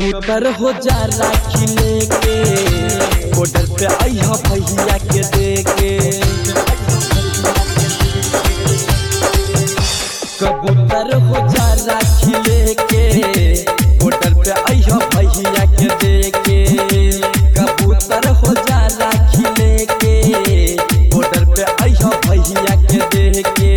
कबूतर हो जा राखी लेके बॉर्डर पे अइह भैया के देके कबूतर हो जा राखी लेके बॉर्डर पे अइह भैया के देके कबूतर हो जा राखी लेके बॉर्डर पे अइह भैया के देके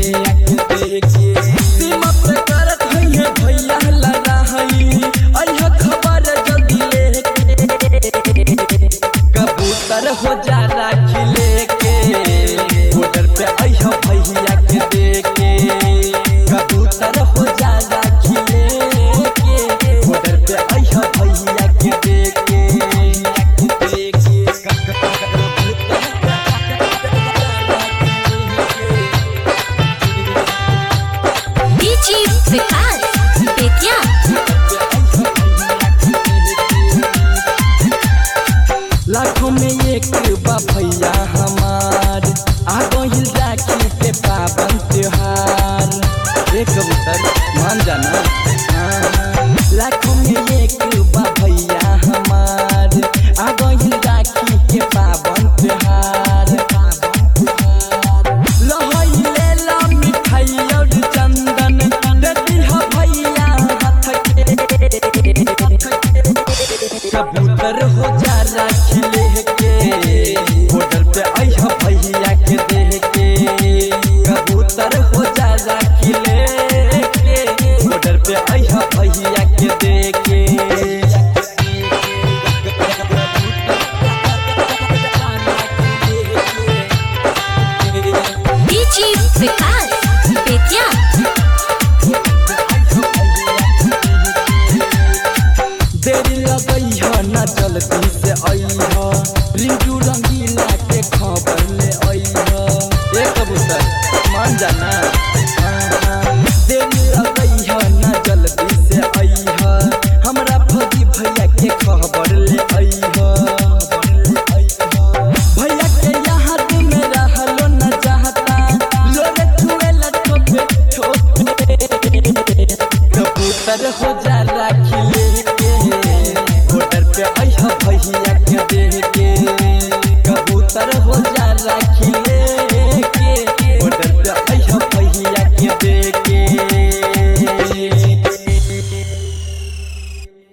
सीमा पे करत हइहे भैया लड़ाई अइह खबर जल्दी लेके कबूतर हो जा राखी लेके बॉर्डर पे अइह भैया के देके कबूतर हो जा राखी लेके बॉर्डर पे अइह भैया के देके डीजी विकास बेतिया लाखों में एक बा भैया हमार आ गइल राखी के पावन त्योहार रे कबूतर मान जाना हाँ। लाखों में एक बा भैया हमार आ गइल राखी के पावन त्योहार लहई लेला मिठाई और चंदन देती ह भैया हाथ के कबूतर हो जा राखी लेके बॉर्डर पे अइह भैया के देके कबूतर हो जा राखी लेके बॉर्डर पे अइह भैया के देके डीजी विकास बेतिया देरी लगई ह ना जल्दी से अइह रिंजू रंगीला के खबर ले अइह ए कबूतर मान जाना हाँ, देरी लगई ह ना जल्दी से अइह हमरा फौजी भैया के खबर ले अइह